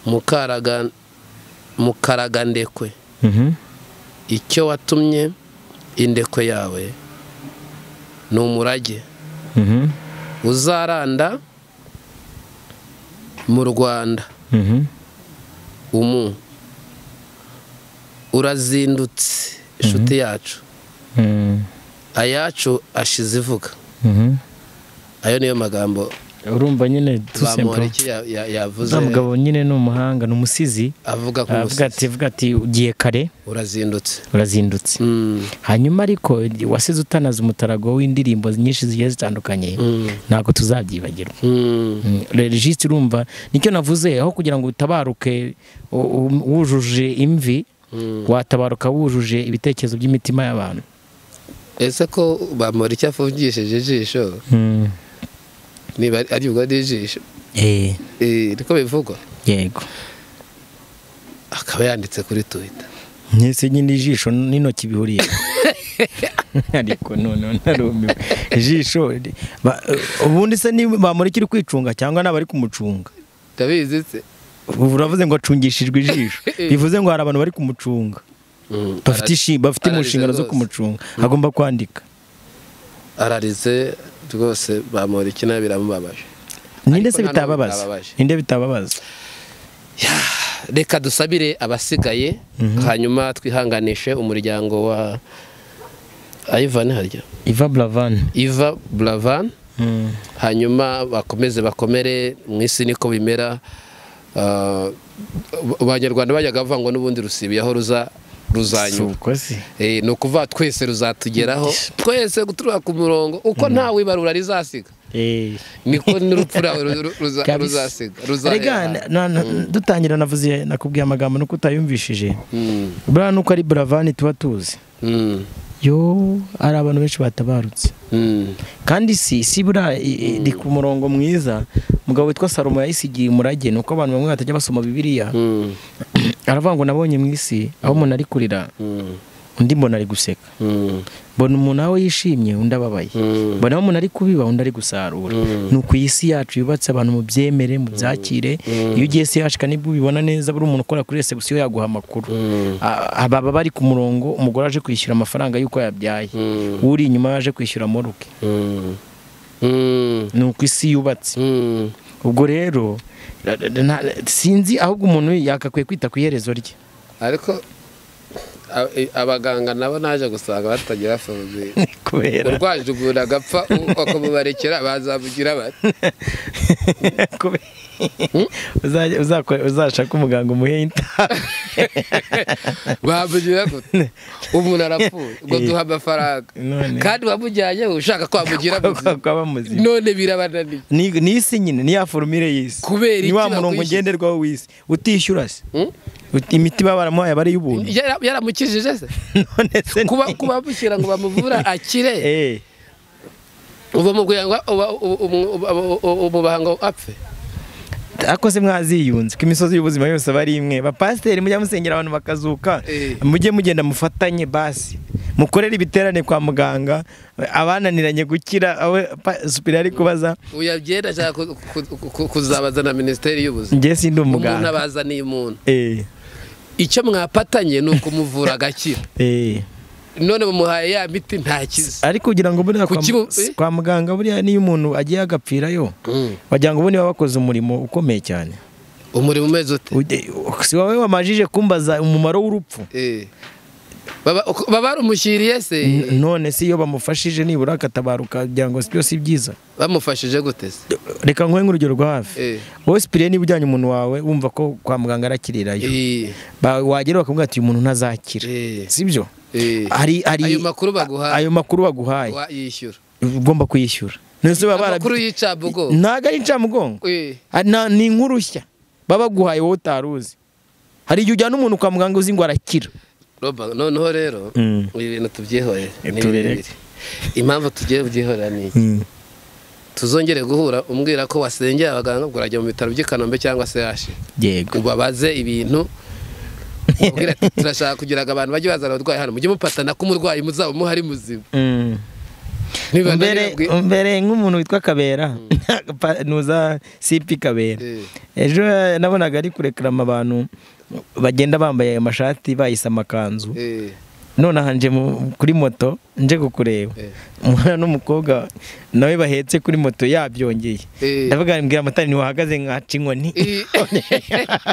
Mukaraga- mukaragandekwe
Mhm.
icyo watumye indekwe yawe ni umurage
Mhm.
uzaranda mu rwanda
Mhm.
umu urazindutse inshuti yacu
Mm.
ayacu ashize ivuga
Mhm.
ayo niyo magambo
urumva nyine tusempo
bamporiki ya- ya- yavuze
za mugabo nyine ni umuhanga ni umusizi
avuga ku
aravuga
musozi
ati avuga ati ugiye kare
urazindutse
urazindutse
Mm,
hanyuma ariko wasize utanaze umutarago w'indirimbo nyinshi zigiye zitandukanye ntabwo tuzabyibagirwa
mm,
regisi urumva nicyo navuze aho kugira ngo utabaruke u- u- wujuje imvi watabaruka wujuje ibitekerezo by'imitima y'abantu
ese ko bamporiki afungishije ijisho
Mm.
niba ari- ari ubwo ari ijisho
Eh,
eh, niko bivugwa
yego
akaba yanditse kuri twita
Nese nyine ijisho n'intoki bihuriye ariko noneho narumiwe ijisho ri- ba- ubundi se niba bamurikira kwicunga cyangwa naba ari kumucunga
ndabizi se
ubu uravuze ngo acungishijwe ijisho bivuze ngo hari abantu bari kumucunga
Mm,
bafite ishi- bafite mu
ararize
nshingano zo
rwose.
kumucunga agomba kwandika
ararize rwose bamporiki nabi biramubabaje
ninde se
nta n'umwe
bitababaza
bitababaje.
ninde bitababaza
reka dusabire abasigaye hanyuma twihanganishe umuryango wa Ivan harya
iva buravani
Iva Bravan hanyuma bakomeze bakomere mu isi niko bimera Ah, abanyarwanda bajyaga bavuga ngo n'ubundi rusibiyeho ruza ruzanyura
sukosi
Eh, ni ukuvuga twese ruzatugeraho twese gutura ku murongo uko nta wibarura rizasiga niko n'urupfu rwawe ru- ru- ruza- ruzasiga ruzahera
rega na- na- dutangira navuze nakubwiye amagambo nuko utayumvishije
Mm,
buriya nuko ari buravani tuba tuzi
mm,
yo hari abantu benshi batabarutse
mm.
kandi si si buriya i- i- iri ku murongo mwiza umugabo witwa salomo yayisigiye umurage ni uko abantu bamwe batajya basoma bibiliya
Mm,
aravuga ngo nabonye mu isi aho umuntu ari kurira
mm,
undi mbona ari guseka
mm,
mbona umuntu aho yishimye undi ababaye
mm.
mbona aho umuntu ari kubiba undi ari gusarura ni uku iyi si yacu yubatse abantu mu byemere mu byakire iyo ugiye si yashika nibwo ubibona neza buri umuntu ukora kuri resebusiyo yaguha amakuru Ah, baba bari ku murongo umugore aje kwishyura amafaranga y'uko yabyaye uri inyuma yaje kwishyura moruke
Mm, mm,
ni uko isi yubatse
mm.
ubwo rero ra- ra- na- sinzi ahubwo umuntu yakakwiye kwita ku iherezo rye
ariko a- i- abaganga nabo naje gusanga batagira foroviye
kubera
urwaje umuntu agapfa u- bakamubarekera bazamugira bati
kubera- Uzajya- uzakora- uzashaka umuganga umuhe intabi
bamugira gute umuntu arapfuye ngo duha amafaranga
None.
kandi wamujyanye ushaka ko wamugira muzima
kwaba muzima
none birabananiye
ni ni isi nyine ni ya forumire y'isi
Kubera
ni
iki
wa murongo
bakwishyura?
ngenderwaho w'isi utishyura se
Hmm?
Uti- imiti baba baramuhaye aba ari iy'ubuntu
Yara- yaramukijije se
none se ni-
kuba kubamushyira ngo bamuvura akire
Eh,
uba mubwira ngo uba- uba- uba- uba- uba- umubaha ngo apfe
ariko se mwaziyunze ko imisozi y'ubuzima yose aba ari imwe bapasiteri mujya musengera abantu bakazuka
Eh.
mujye mugenda mufatanye basi mukorere ibiterane kwa muganga abananiranye gukira awe pa- supira ari kubaza
uya byenda ashaka ku- ku- ku- kuzabaza na minisiteri y'ubuzima
njye sindi
umuntu
umuganga
abazaniye umuntu
Eh,
icyo mwapatanye ni ukumuvura agakira
eh.
none mumuhaye ya miti ntakize
ariko kugira ngo buriya
Ku
kwa-
kibu- eh?
kwa muganga buriya niyo umuntu agiye agapfirayo
Mm.
wagira ngo ubundi baba bakoze umurimo ukomeye cyane
umurimo umeze ute
Ujye- si wowe wamajije kumbaza umumaro w'urupfu
Eh. baba uko- baba baramushyiriye se
N- none si iyo bamufashije nibura akatabaruka kugira ngo byose si byiza
bamufashije gute se
reka nguhe nk'urugero rwa hafi
Eh.
wowe sipiriye niba ujyanye umuntu wawe wumva ko kwa muganga arakirirayo
Eh,
Ba- wagera bakamubwira ati uyu muntu ntazakira
Eh.
sibyo
eh.
hari hari
ayo makuru baguhaye
ayo makuru baguhaye
wa- yishyura
ugomba kuyishyura None se baba barab-
amakuru y'icabugo
ntago ari incamugongo
Eh,
Ah, na- ni inkuru nshya baba baguhaye wowe utaruzi hari igihe ujyana umuntu kwa muganga uzi ngo arakira
Roba, noneho rero
Mm.
ibi bintu tubyihorere
Eh,
ni
turebe.
birebire impamvu tugiye kubyihorera ni iki tuzongere guhura umbwira ko wasengeye abaganga ubwo urajya mu bitaro by'i kanombe cyangwa se yashi
yego
ubabaze ibintu ubwira ati turashaka kugira ngo abantu bajye bazana abarwayi hano mujye mupatana ko umurwayi muzaba muhari muzima
Mm.
ntibananira
mbere
bwi-
mbere nk'umuntu witwa kabera Pa- nuza sipi kabera
Eh.
ejo nabonaga ari kurekarama abantu bagenda bambaye amashati bayise amakanzu
Eh,
nonaha nje mu- kuri moto nje kukureba
Eh.
umwana n'umukobwa nawe bahetse kuri moto yabyongeye
Eh.
ndavuga mbwira amatara ntiwahagaze nkaca inkoni
Eh.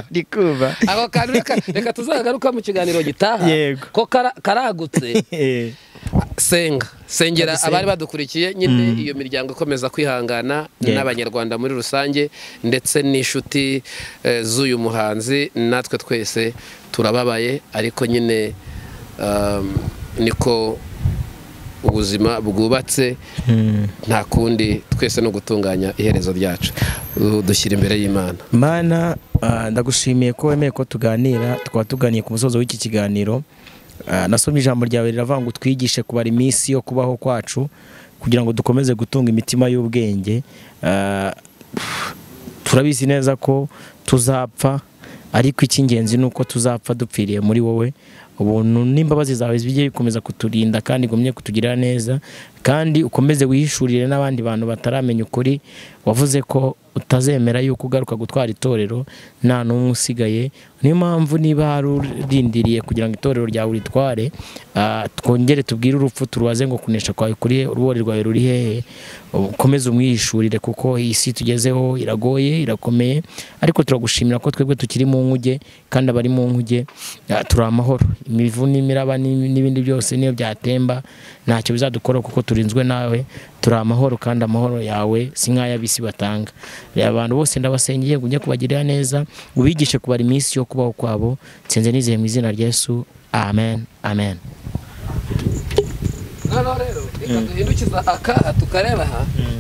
ndi kumva
ako kantu reka- reka tuzagaruka mu kiganiro gitaha
Yego.
ko kara- karagutse
Eh.
senga sengera
Ndagusenga.
abari badukurikiye nyine iyo miryango ikomeza kwihangana
Yego.
n'abanyarwanda muri rusange ndetse n'inshuti eh, z'uyu muhanzi natwe twese turababaye ariko nyine um, niko ubuzima bwubatse nta kundi twese no gutunganya iherezo ryacu Uh, dushyira imbere y'imana
mana ah, ndagushimiye ko wemeye ko tuganira tukaba tuganiye ku musozo w'iki kiganiro Ah, nasomye ijambo ryawe riravuga ngo twigishe kubara iminsi yo kubaho kwacu kugira ngo dukomeze gutunga imitima y'ubwenge Ah, turabizi neza ko tuzapfa ariko icy'ingenzi ni uko tuzapfa dupfiriye muri wowe ubuntu n'imbabazi zawe bijye bikomeza kuturinda kandi ugumye kutugirira neza kandi ukomeze wihishurire n'abandi bantu bataramenya ukuri wavuze ko utazemera yuko ugaruka gutwara itorero nta n'umwe usigaye niyo mpamvu niba hari urindiriye kugira ngo itorero ryawe uritware ah, twongere tubwire urupfu turubaze ngo kunesha kwawe kuri he urubori rwawe ruri hehe ukomeze umwihishurire kuko iyi si tugezeho iragoye irakomeye ariko turagushimira ko twebwe tukiri mu nkuge kandi abari mu nkuge ah, turi amahoro imivu n'imiraba n'imi- n'ibindi byose niyo byatemba ntacyo bizadukora kuko turinzwe nawe turi amahoro kandi amahoro yawe si nk'ay'abisi batanga reba abantu bose ndabasengeye ngo ujye kubagirira neza ubigishe kubara iminsi yo kubaho kwabo nsinze nizeye mu izina rya Yesu amen amen
rero reka duhindukiza akaha tukareba aha